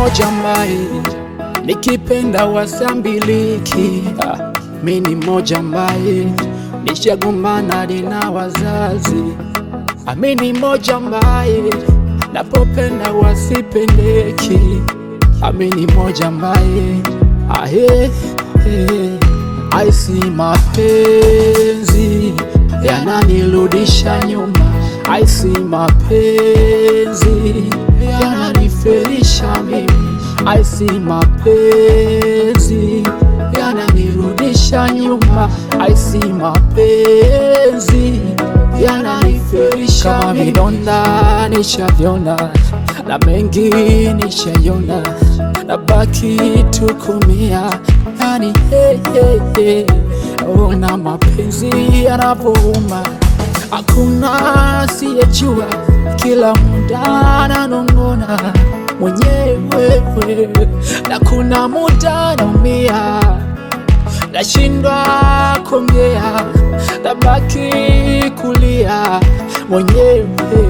moja mbaye nikipenda wasambiliki. Ah, mi ni moja mbaye nishagombana na wazazi. Ah, mi ni moja mbaye napopenda wasipendeki. Ah, mi ni moja mbaye ahe, he, aisi mapenzi yananirudisha nyuma, aisi mapenzi yananifelisha mimi, aisi mapenzi yananirudisha nyuma, aisi mapenzi yananifelisha kama vidonda nishavyona na mengi nishayona, na baki tukumia yani hey, hey, hey. Ona mapenzi yanavyouma, hakuna asiyejua, kila muda nanong'ona mwenyewe, na kuna muda naumia, nashindwa kuongea, nabaki kulia mwenyewe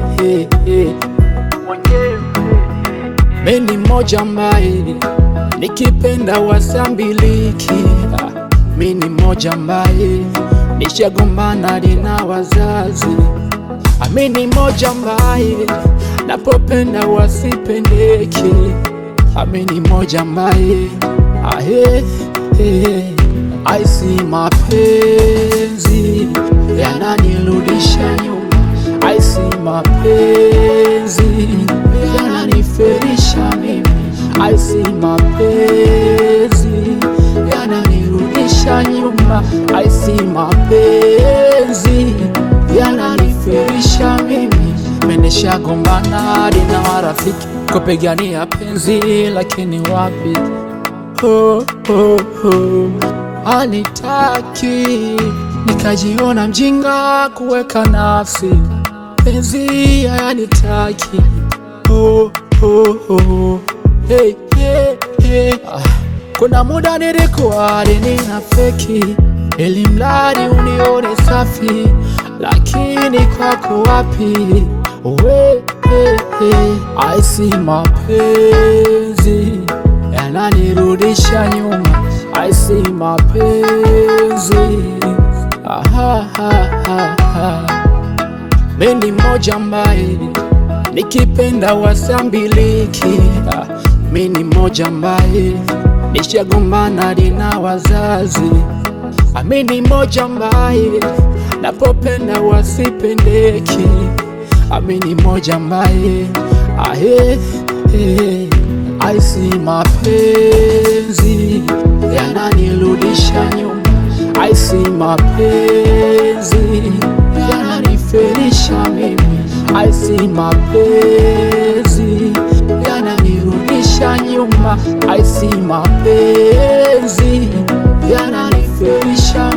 Mimi moja mbaye nikipenda wasambiliki. Mimi ni moja mbaye nishagombana na wazazi. Mimi ni moja mbaye napopenda wasipendeki. Mimi ni moja mbaye ahe, he, aisi mapenzi yananirudisha nyuma, aisi mapenzi yananifelisha mimi, aisi mapenzi yananirudisha nyuma, aisi mapenzi yananifelisha mimi. Menishagombana hadi na marafiki kupigania penzi, lakini wapi, oh, oh, oh. Anitaki nikajiona mjinga kuweka nafsi penzi hayanitaki oh, oh, oh. Hey, hey, hey. Ah, kuna muda nilikuwa nina feki ili mradi unione safi, lakini kwako wapi we, hey, hey. Aisi mapenzi yananirudisha nyuma, aisi mapenzi aha, aha, aha. Mimi moja mbaye nikipenda wasambiliki. Mimi ni moja mbaye nishagombana na wazazi. Mimi ni moja mbaye napopenda wasipendeki. Mimi ni moja mbaye ahe, he, aisi mapenzi yananirudisha nyuma, aisi mapenzi yananifelisha mimi, aisi mapenzi yananirudisha nyuma, aisi mapenzi yananifelisha